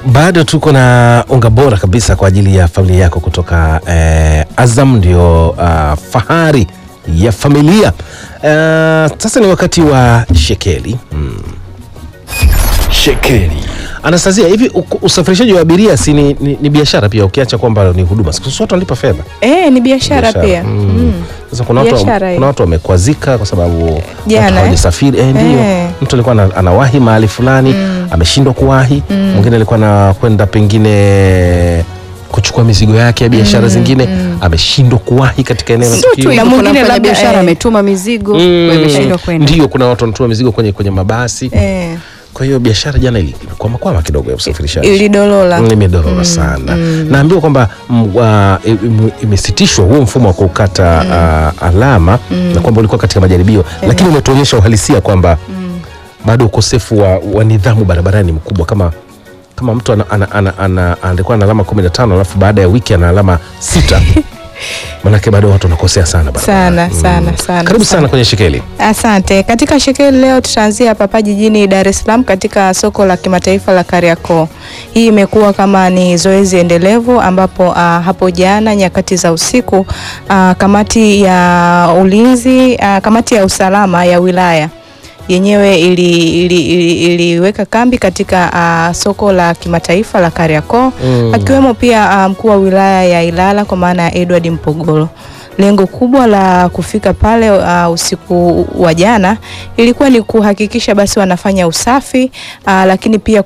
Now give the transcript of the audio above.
bado tuko na unga bora kabisa kwa ajili ya familia yako kutoka eh, Azam ndio uh, fahari ya familia. Uh, sasa ni wakati wa shekeli mm. Shekeli. Anastasia, hivi u- usafirishaji wa abiria si ni, ni, ni biashara pia, ukiacha kwamba ni huduma, siku zote wanalipa fedha Eh, ni biashara Biashara. pia. Mm. Mm. Sasa kuna watu, Biashara hiyo. kuna watu wamekwazika kwa sababu Jana, watu eh? hawajasafiri. Eh, ndio Eh. mtu alikuwa ana- anawahi mahali fulani ameshindwa kuwahi, mwingine alikuwa anakwenda pengine kuchukua mizigo yake ya biashara zingine ameshindwa kuwahi katika eneo la Sio tu tukio. hivyo, Na kuna mwingine labda, biashara eh, ametuma mizigo Mm. wameshindwa kwenda. Ndio, kuna watu wanatuma mizigo kwenye, kwenye mabasi Eh, kwa hiyo biashara jana ili- ilikwamakwama kidogo ya usafirishaji ilidolola. Mm, imedorora sana naambiwa kwamba mm, wa- im- imesitishwa huo mfumo wa kukata ah, alama na kwamba ulikuwa katika majaribio lakini umetuonyesha uhalisia kwamba bado ukosefu wa, wa nidhamu barabarani ni mkubwa kama kama mtu ana, ana, ana, ana, alikuwa na alama 15 alafu baada ya wiki ana alama sita manake bado watu wanakosea sana barabarani. Sana, sana, sana, karibu sana sana. kwenye shekeli Asante. Katika shekeli leo tutaanzia hapa jijini Dar es Salaam katika soko la kimataifa la Kariakoo. Hii imekuwa kama ni zoezi endelevu ambapo uh, hapo jana nyakati za usiku uh, kamati ya ulinzi uh, kamati ya usalama ya wilaya yenyewe ili, ili, ili, iliweka kambi katika uh, soko la kimataifa la Kariakoo Mm. akiwemo pia uh, mkuu wa wilaya ya Ilala kwa maana ya Edward Mpogolo. Lengo kubwa la kufika pale uh, usiku wa jana ilikuwa ni kuhakikisha basi wanafanya usafi uh, lakini pia